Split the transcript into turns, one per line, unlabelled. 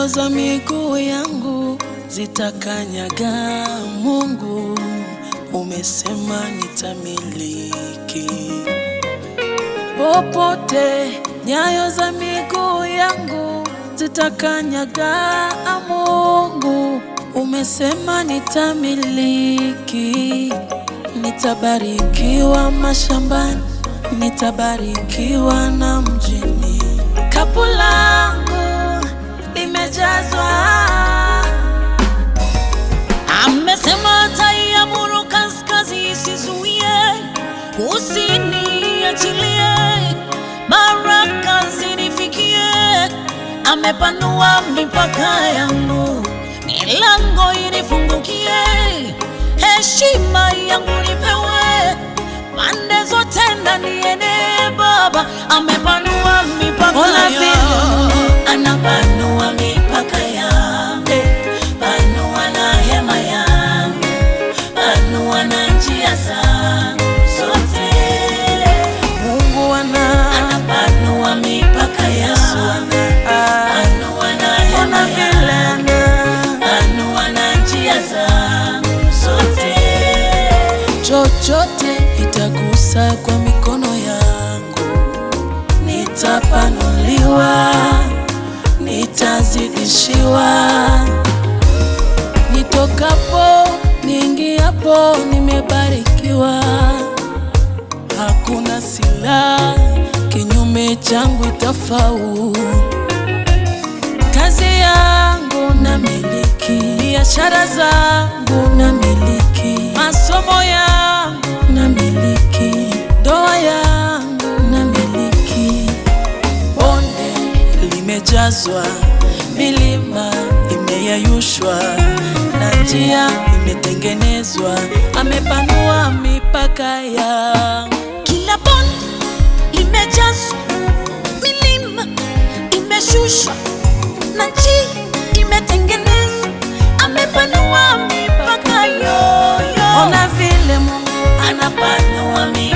nyayo za miguu yangu zitakanyaga. Mungu umesema nitamiliki popote, nyayo za miguu yangu zitakanyaga. Mungu umesema nitamiliki, nitabarikiwa mashambani, nitabarikiwa na mjini. Kapu langu limejazwa
Amesema ataiamuru kaskazini isizuie, kusini achilie, baraka zinifikie. Amepanua mipaka yangu, milango inifungukie, heshima yangu nipewe, pande zote ndaniene. Baba amepanua mipaka
Ona vile
yangu, anapanua mipaka yangu, panua na hema yangu, panua na njia zangu zote.
Mungu ana
Anapanua mipaka yangu, panua na hema
ona vile
yangu,
ana
panua na njia zangu zote.
chochote itagusa kwa mikono yangu, nitapanuliwa, nitazidishiwa. Nitokapo niingiapo, nimebarikiwa. Hakuna silaha kinyume changu itafaulu. Kazi yangu na miliki, biashara zangu na miliki, masomo yangu na miliki, ndoa yangu na miliki. Bonde limejazwa, milima imeyayushwa, na njia imetengenezwa. Amepanua mipaka yangu.
Kila bonde limejazwa, milima imeshushwa na njia imetengenezwa. Amepanua mipaka yoyo,
Ona vile Mungu
anapanua mipaka